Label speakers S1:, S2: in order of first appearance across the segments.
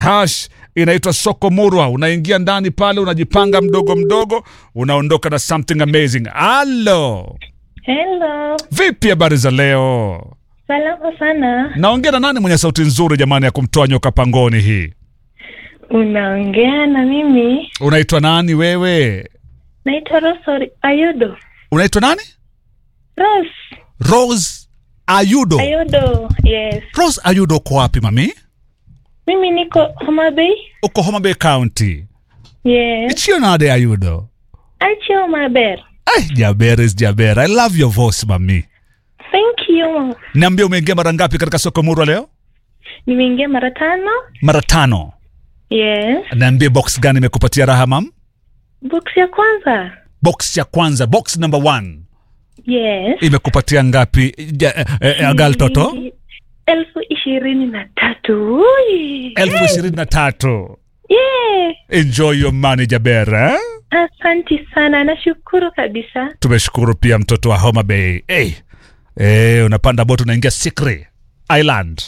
S1: hash inaitwa soko murwa unaingia ndani pale unajipanga mdogo mdogo unaondoka na something amazing halo
S2: Hello,
S1: vipi habari za leo
S2: salama sana.
S1: naongea na nani mwenye sauti nzuri jamani ya kumtoa nyoka pangoni hii
S2: Unaongea na mimi,
S1: unaitwa nani wewe
S2: naitwa Rose Ayudo.
S1: unaitwa nani
S2: Rose
S1: rose ayudo
S2: Ayudo, yes.
S1: rose ayudo uko wapi mami
S2: Mimi niko Homa Bay.
S1: uko homa bay county
S2: Yes.
S1: ichio nade ayudo
S2: Achi Homa Bay.
S1: Ay, jaber is jaber i love your voice mami
S2: Thank you.
S1: niambia umeingia mara ngapi katika soko murwa leo
S2: Nimeingia mara tano.
S1: mara tano
S2: Yes.
S1: niambie box gani imekupatia raha mam
S2: Box ya kwanza.
S1: box ya kwanza box number one
S2: Yes.
S1: imekupatia ngapi ja, eh, eh, agal toto
S2: Elfu ishirini na tatu. Ui.
S1: elfu ishirini na tatu
S2: Yeah.
S1: enjoy your money jaber eh?
S2: Asanti sana, nashukuru kabisa.
S1: tumeshukuru pia mtoto wa homa bay hey. Hey, unapanda bot unaingia sikri island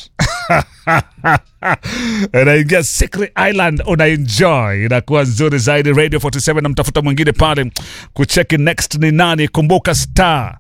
S1: unaingia sikri island unaenjoy inakuwa nzuri zaidi radio 47 namtafuta mwingine pale kucheki next ni nani kumbuka star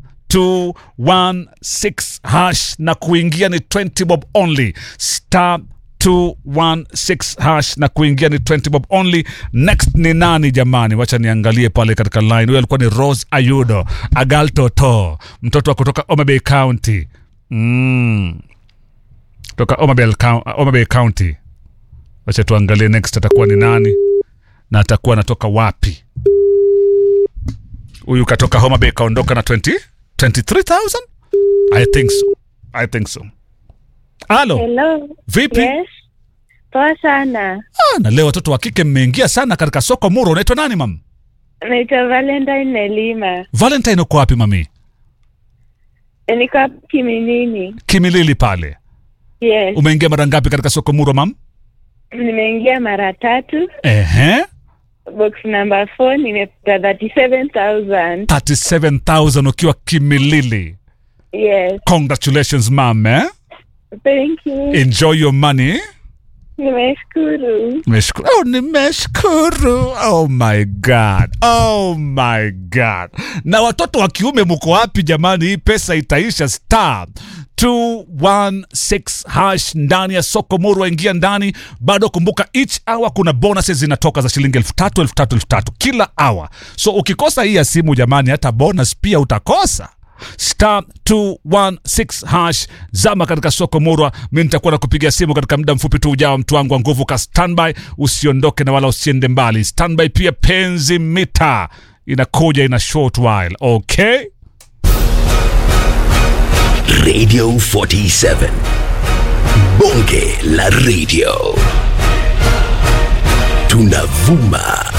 S1: 216 hash na kuingia ni 20 bob only star 216 hash na kuingia ni 20 bob only next ni nani jamani wacha niangalie pale katika line huyo alikuwa ni rose ayudo agal toto mtoto wa kutoka omabay county mm. kutoka omabay, Cou- omabay county wacha tuangalie next atakuwa ni nani na atakuwa anatoka wapi huyu katoka homabay kaondoka na 20 23000 i think so i think so halo
S2: Hello.
S1: vipi
S2: Yes. Poa sana.
S1: Ah, na leo watoto wa kike mmeingia sana katika soko muro unaitwa nani mam
S2: Naitwa Valentine Nelima.
S1: valentine uko wapi mami
S2: Niko hapa Kiminini.
S1: kimilili pale
S2: Yes.
S1: umeingia mara ngapi katika soko muro mam
S2: Nimeingia mara tatu.
S1: ehe
S2: Box number 4 nimepata 37000.
S1: 37000 ukiwa kimilili
S2: Yes.
S1: congratulations mam eh?
S2: Thank you.
S1: enjoy your money
S2: Nimeshukuru.
S1: Nimeshukuru. Oh, nimeshukuru. Oh my god. Oh my god. Na watoto wa kiume mko wapi jamani? Hii pesa itaisha. Star 216 hash ndani ya soko Murwa, ingia ndani. Bado kumbuka, each hour kuna bonuses zinatoka za shilingi elfu tatu elfu tatu elfu tatu kila hour. So ukikosa hii ya simu jamani, hata bonus pia utakosa star 216 hash zama katika soko murwa mi nitakuwa na kupigia simu katika muda mfupi tu ujao mtu wangu wa nguvu ka standby usiondoke na wala usiende mbali standby pia penzi mita inakuja ina short while okay
S3: Radio 47. Bonge la radio. Tunavuma